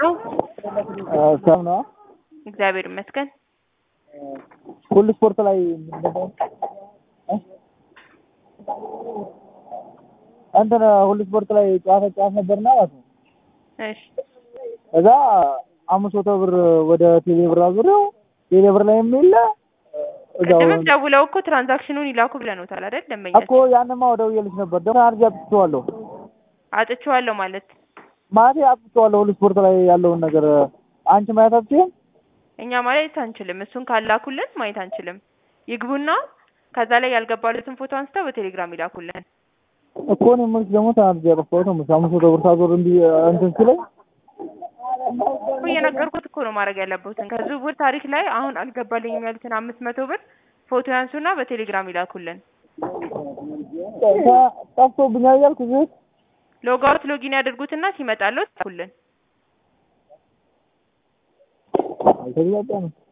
ነው? ሰላም ነው። እግዚአብሔር ይመስገን። ሁሉ ስፖርት ላይ እንትን ሁሉ ስፖርት ላይ ጨዋታ ጨዋታ ነበርና ማለት ነው። እሺ እዛ አምስት መቶ ብር ወደ ቴሌ ብር አዙሬው ቴሌ ብር ላይ የሚለ እዛው ቅድምም ደውለው እኮ ትራንዛክሽኑን ይላኩ ብለውታል አይደል? ደንበኛ እኮ ያንማ ደውዬልሽ ነበር። ደግሞ አድርጌ አጥፍቼዋለሁ አጥቼዋለሁ ማለት ማለቴ አጥፍቼዋለሁ። ሁሉ ስፖርት ላይ ያለውን ነገር አንቺ ማየት አትችይም? እኛ ማየት አንችልም። እሱን ካላኩልን ማየት አንችልም። ይግቡና ከዛ ላይ ያልገባለትን ፎቶ አንስተው በቴሌግራም ይላኩልን። እኮ እኔ የምልሽ ደግሞ ተናድጄ ያጠፋሁት ነው። አምስት መቶ ብር ሳዞር እንዲህ እንትን ሲለኝ እኮ እየነገርኩት እኮ ነው ማድረግ ያለበትን ከዝውውር ታሪክ ላይ አሁን አልገባልኝም ያሉትን አምስት መቶ ብር ፎቶ ያንሱና በቴሌግራም ይላኩልን። ጠ- ጠፍቶብኛል እያልኩ እዚህ ሎጋውት ሎጊን ያድርጉትና ሲመጣለው ይላኩልን። አልተግባባንም።